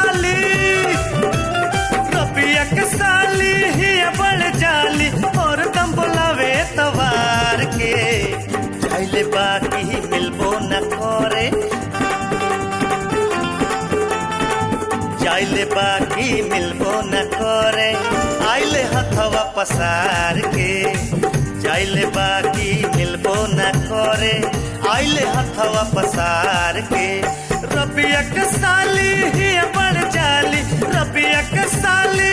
साली रबिया के साली ही बड़ जाली और दम बोलावे तवार के जाइले बाकी मिलबो न करे जाइले बाकी मिलबो न करे आइले हथवा पसार के जाइले बाकी मिलबो न करे आइले हथवा पसार के रबिया के साली ही बड़ जाली रबिया के साली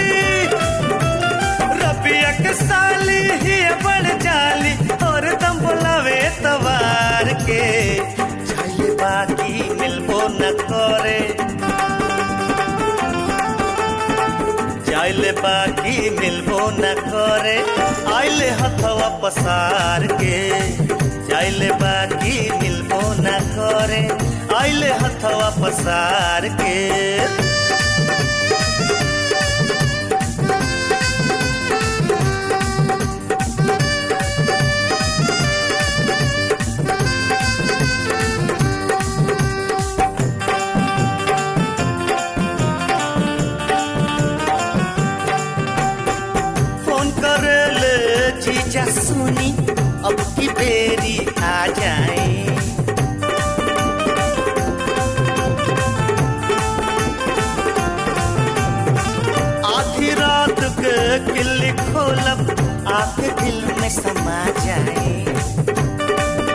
रबिया के साली ही बड़ जाली और दम बोलावे तवार के जाइले बाकी मिलबो न करे जाइले बाकी मिलबो न करे आइले हथवा पसार के जाइले बाकी मिलबो न करे आइले हथवा पसार के फोन करे ले जीजा सुनी अब की बेरी आ जाए आधी रात के किल्ली खोलब आपके दिल में समा जाए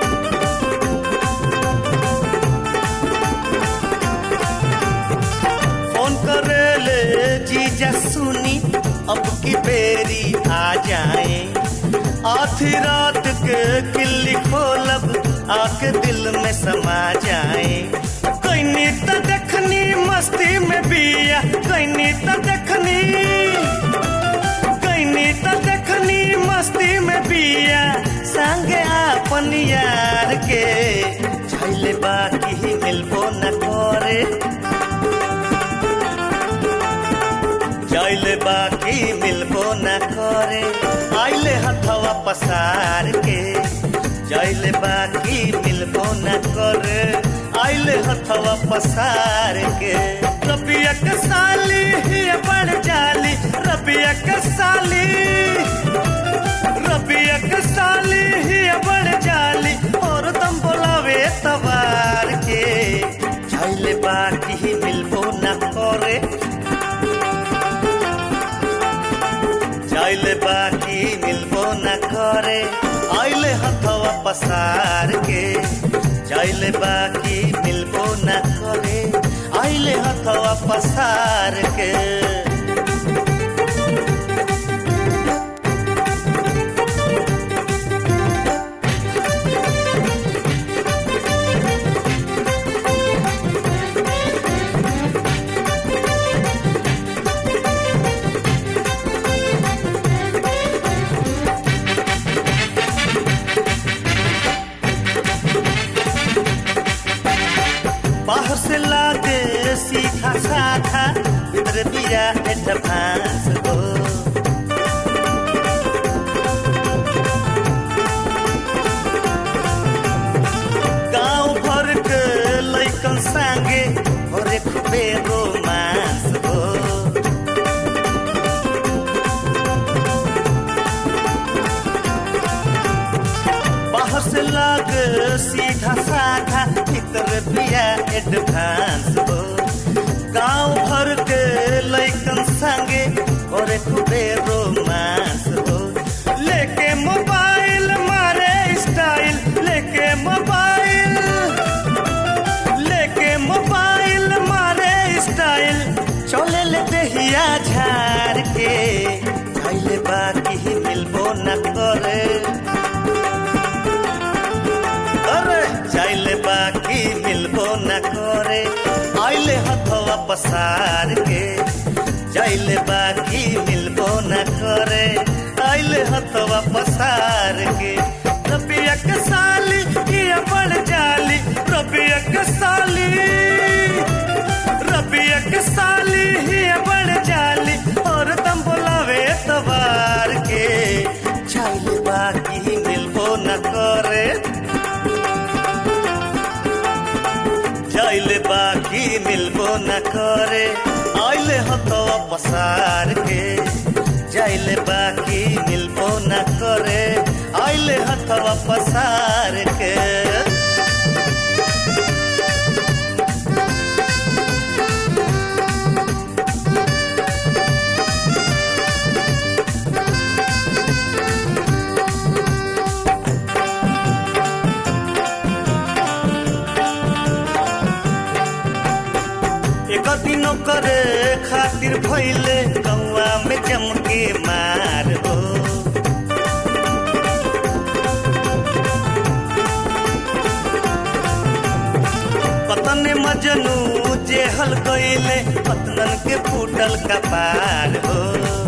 फोन करे ले जीजा सुनी अब की बेरी आ जाए आधी रात के किल्ली खोलब आके दिल में समा जाए कैनी तो देखनी मस्ती में बिया कैनी तो देखनी कैनी तो देखनी मस्ती में बिया संगे अपन यार के छैले बाकी ही मिलबो न करे जाइले बाकी मिलबो न करे आइले हथवा पसार के जाइले बाकी मिलबो न करे आइले हथवा पसार के रबिया के साली ही बड़ जाली रबिया के साली रबिया के साली ही बड़ जाली और दम बोलावे तवार के जाइले बाकी ही मिलबो न करे जाइले बाकी मिलबो न करे आइले हथवा पसार के जाइले बाकी मिलबो न करे आइले हथवा पसार के बाहर से लागे सीखा साखा भीतर बिया एडवांस हो गांव भर के लैकन संगे और खूबे रोमांस हो बाहर से लागे सीधा साधा भीतर बिया एडवांस हो गांव भर के लैकन संगे और खूबे रोमांस हो लेके मोबाइल मारे स्टाइल लेके मोबाइल लेके मोबाइल मारे स्टाइल चले ले देहिया झाड़ के पहले बाकी ही मिलबो न करे अरे चाइले बाकी मिलबो न करे आइले हथवा पसार के जाइले बाकी मिलबो न करे आइले हथवा पसार के रबिया के साली ये बड़ जाली रबिया के साली रबिया के साली ही बड़ जाली और दम बोलावे तवार के चाइले बाकी मिलबो न करे जाइले बाकी मिलबो न करे आइले हथवा पसार के जाइले बाकी मिलबो न करे आइले हथवा पसार के एक दिनो करे खातिर भइले कौआ में जमके मार हो पतन मजनू जेहल गईले पतनन के फूटल कपार हो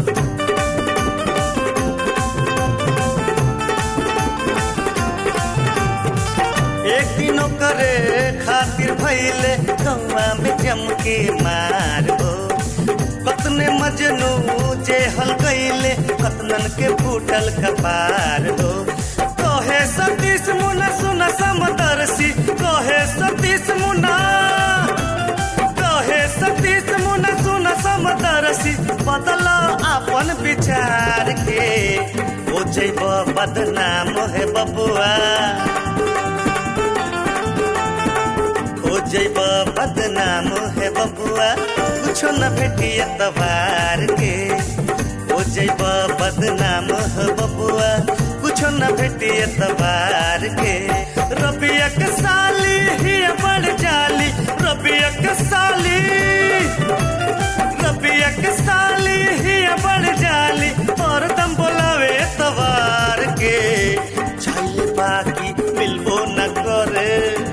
एक दिनो करे खातिर भइले कौआ में जमके मार हो कतने मजनू जेहल गईले कतनन के फूटल कपार हो कहे सतीश मुना सुना समदर्शी कहे सतीश मुना कहे सतीश मुना सुना समदर्शी बदल अपन विचार के हो जैब बदनाम है बबुआ हो जैब बदनाम है बबुआ कुछो न भेटी तबार के हो जैब बदनाम है बबुआ कुछो न भेटी तबार के रबिया के साली ही बड़ जाली रबिया के साली रबिया के साली ही बड़ जाली और दम बोलावे तबार के चाहिए बाकी मिलबो न करे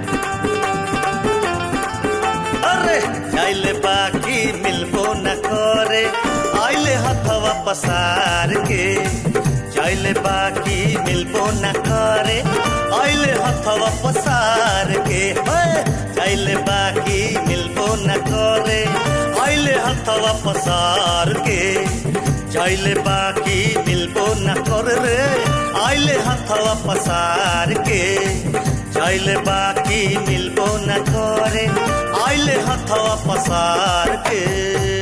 अरे आइले बाकी मिलबो न करे आइले हथवा पसार के चाइले बाकी मिलबो न करे आइले हथवा पसार के चाइले बाकी मिलबो न करे आइले हथवा पसार के चाइले बाकी मिलबो न करे रे आइले हथवा पसार के चाइले बाकी मिलबो न करे आइले हथवा पसार के